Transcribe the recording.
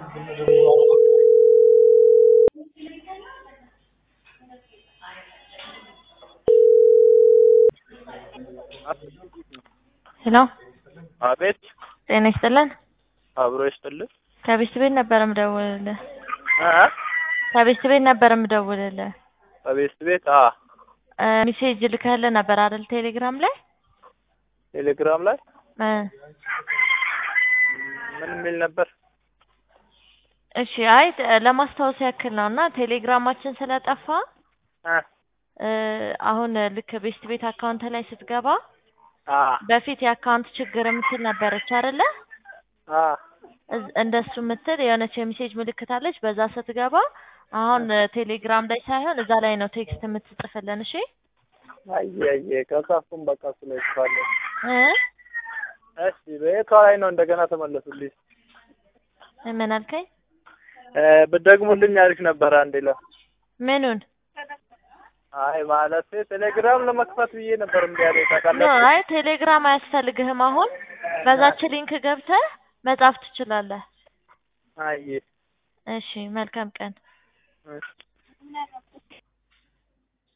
ሄሎ አቤት ጤና ይስጥልን። አብሮ ይስጥልህ። ከቤት ቤት ነበር የምደውልልህ። እ ከቤት ቤት ነበር የምደውልልህ። ከቤት ቤት አ እ ሜሴጅ ልከህልህ ነበር አይደል? ቴሌግራም ላይ ቴሌግራም ላይ እ ምን የሚል ነበር? እሺ አይ ለማስታወስ ያክል ነው እና ቴሌግራማችን ስለጠፋ እ እ አሁን ልክ ቤስት ቤት አካውንት ላይ ስትገባ አ በፊት የአካውንት ችግር የምትል ነበረች አይደለ? አ እዝ- እንደሱ የምትል የሆነች የሚሴጅ ምልክት አለች። በዛ ስትገባ አሁን ቴሌግራም ላይ ሳይሆን እዛ ላይ ነው ቴክስት የምትጽፍልን። እሺ አየ አየ ከጻፍኩም በቃ ስለይፋለሁ። እ እሺ በየቷ ላይ ነው እንደገና ተመለሱልኝ። ምን አልከኝ? እ ብትደግሙልኝ አሪፍ ነበር። አንዴ ለ ምኑን? አይ ማለት ቴሌግራም ለመክፈት ብዬ ነበር እምቢ ያለኝ ኖ ታውቃለህ። አይ ቴሌግራም አያስፈልግህም። አሁን በዛች ሊንክ ገብተህ መጻፍ ትችላለህ። አየ እሺ መልካም ቀን። እሺ